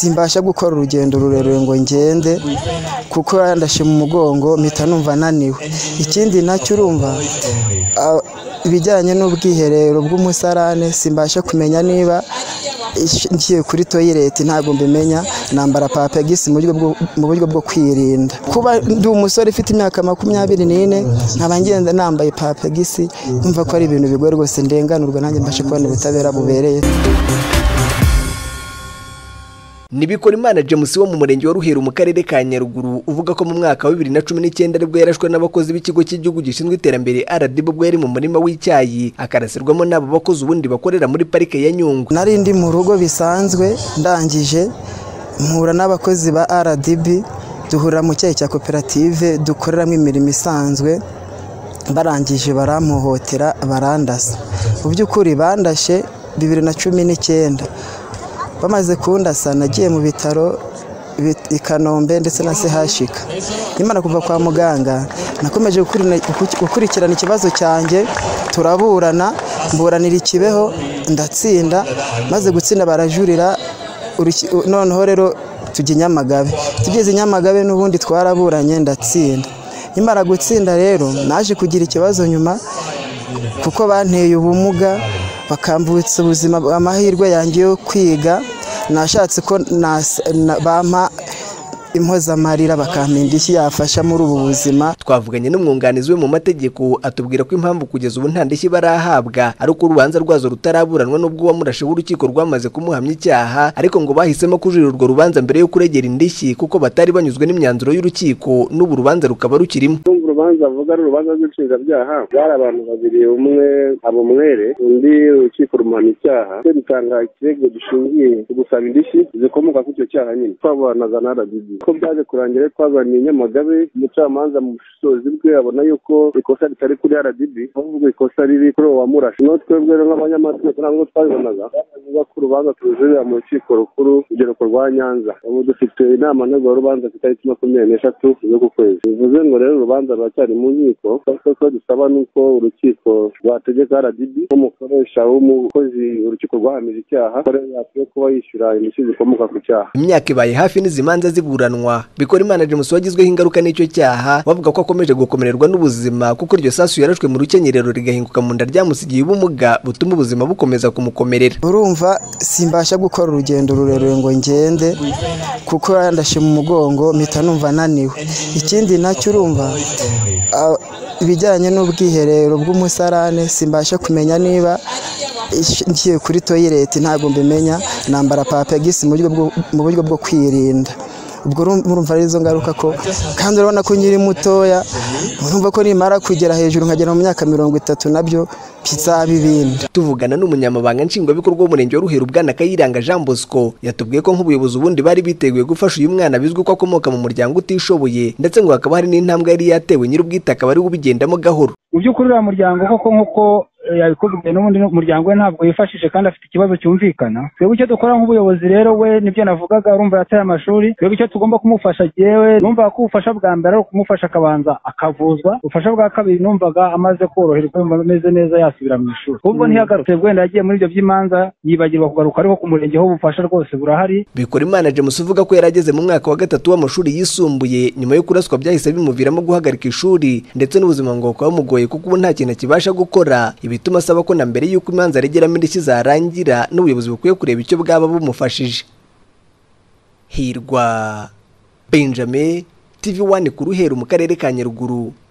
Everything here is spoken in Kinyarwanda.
simbasha gukora urugendo rurerure ngo ngende kuko yandashe mu mugongo mpita numva naniwe ikindi nacyo urumva ibijyanye n'ubwiherero bw'umusarane simbasha kumenya niba ngiye kuri toyileti ntabwo mbimenya nambara papegisi mu buryo bwo kwirinda kuba ndi umusore ufite imyaka makumyabiri n'ine nkaba ngenda nambaye papegisi numva ko ari ibintu bigoye rwose ndenganurwa nanjye mbashe kubona ubutabera bubereye nibikora imana james wo mu murenge wa ruheru mu karere ka nyaruguru uvuga ko mu mwaka wa bibiri na cumi n'icyenda aribwo yarashwe n'abakozi b'ikigo cy'igihugu gishinzwe iterambere rdb ubwo yari mu murima w'icyayi akarasirwamo n'abo bakozi ubundi bakorera muri parike ya nyungwe nari ndi mu rugo bisanzwe ndangije mpura n'abakozi ba rdb duhurira mu cyayi cya koperative dukoreramo imirimo isanzwe barangije baramuhotera barandasa mu by'ukuri bandashe bibiri na cumi n'icyenda bamaze kundasa nagiye mu bitaro i kanombe ndetse na sehashika nyamara kuva kwa muganga nakomeje gukurikirana ikibazo cyanjye turaburana mburanira ikibeho ndatsinda maze gutsinda barajurira noneho rero tujya i nyamagabe tugeze i nyamagabe n'ubundi twaraburanye ndatsinda nyamara gutsinda rero naje kugira ikibazo nyuma kuko banteye ubumuga bakambutsa ubuzima amahirwe yanjye yo kwiga nashatse ko bampa impozamarira bakampa indishyi yafasha muri ubu buzima twavuganye n'umwunganizi we mu mategeko atubwira ko impamvu kugeza ubu nta ndishyi barahabwa ari uko urubanza rwazo rutaraburanwa n'ubwo uwamurashe w'urukiko rwamaze kumuhamya icyaha ariko ngo bahisemo kujurira urwo rubanza mbere yo kuregera indishyi kuko batari banyuzwe n'imyanzuro y'urukiko n'ubu urubanza rukaba rukirimo urubanza avuga ari urubanza rw'inshinjabyaha bari abantu babiri umwe abumwere undi urukiko rumuhana icyaha cyo dutanga ikirego gishingiye ku gusaba indishyi zikomoka kuri icyo cyaha nyine twabanaga na rdb ko byaje kurangira twazaniye nyamagabe umucamanza mu bushobozi bwe abona yuko ikosa ritari kuri rdb ahubwo ikosa riri kuri uwo wamurashe no twebwe nk'abanyamategeko ntabwo twabibonaga bavuga ko urubanza turujurira mu rukiko rukuru urugero rwa nyanza ubu dufite inama rubanza ku itariki makumyabiri n'eshatu z'uku kwezi bivuze ngo rero urubanza baracyari mu nkiko ko dusaba nuko urukiko rwategeka rdb nk'umukoresha w'umukozi urukiko rwahamije icyaha yakwiye kuba yishyura indishyi zikomoka ku cyaha imyaka ibaye hafi n'izi manza ziburanwa bikora imana james wagizweho ingaruka n'icyo cyaha bavuga ko akomeje gukomererwa n'ubuzima kuko iryo sasu yarashwe mu rukenyerero rigahinguka mu nda ryamusigiye ubumuga butuma ubuzima bukomeza kumukomerera urumva simbasha gukora urugendo rurerure ngo ngende kuko yandashe mu mugongo mpita numva naniwe ikindi nacyo urumva ibijyanye n'ubwiherero bw'umusarane simbasha kumenya niba ngiye kuri toyileti ntabwo mbimenya nambara papegisi mu buryo bwo kwirinda ubwo urumva ari izo ngaruka ko kandi urabona ko nkiri mutoya urumva ko nimara kugera hejuru nkagera mu myaka mirongo itatu nabyo bizabibinda tuvugana n'umunyamabanga nshingwabikorwa w'umurenge wa ruheru bwana kayiranga jean bosco yatubwiye ko nk'ubuyobozi ubundi bari biteguye gufasha uyu mwana bizwi ko akomoka mu muryango utishoboye ndetse ngo hakaba hari n'intambwe yari yatewe nyir'ubwite akaba ari ubigendamo gahoro mu by'ukuri uriya muryango koko nk'uko yabikubwiye n'ubundi muryango we ntabwo yifashije kandi afite ikibazo cyumvikana twebwe icyo dukora nk'ubuyobozi rero we nibyo navugaga urumva yataye amashuri twebwe icyo tugomba kumufasha yewe numvaga ko ubufasha bwa mbere ari ukumufasha akabanza akavuzwa ubufasha bwa kabiri numvaga amaze koroherwa yumva ameze neza yasubira mu ishuri ubwo ntiyagarutse wenda yagiye muri ibyo by'imanza yibagirwa kugaruka ariko ku murenge ho ubufasha rwose burahari bikora imana james uvuga ko yari ageze mu mwaka wa gatatu w'amashuri yisumbuye nyuma yo kuraswa byahise bimuviramo guhagarika ishuri ndetse n'ubuzima ngo bukaba bumugoye kuko ubu nta kintu akibasha gukora bituma asaba ko na mbere y'uko imanza regeramo indishyi zarangira n'ubuyobozi bukwiye kureba icyo bwaba bumufashije hirwa benjamin tv wani ku ruheru mu karere ka nyaruguru